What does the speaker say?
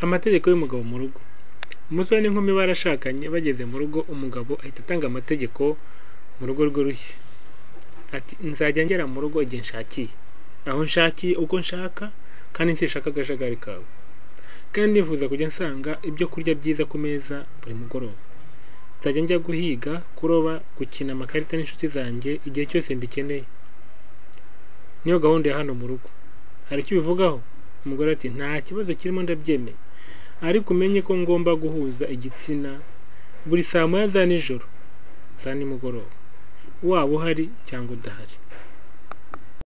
Amategeko y'umugabo mu rugo. Umusore n'inkumi barashakanye bageze mu rugo umugabo ahita atanga amategeko mu rugo rwe rushya. Ati nzajya ngera mu rugo igihe nshakiye, aho nshakiye uko nshaka kandi sinshaka akajagari kawe. Kandi ndifuza kujya nsanga ibyo kurya byiza ku meza buri mugoroba. Nzajya njya guhiga, kuroba, gukina amakarita n'inshuti zanjye igihe cyose mbikeneye. Niyo gahunda ya hano mu rugo. Hari icyo ubivugaho? Umugore ati nta kibazo kirimo ndabyemeye. Ariko umenye ko ngomba guhuza igitsina buri saa moya za nijoro, za nimugoroba. Waba uhari cyangwa udahari.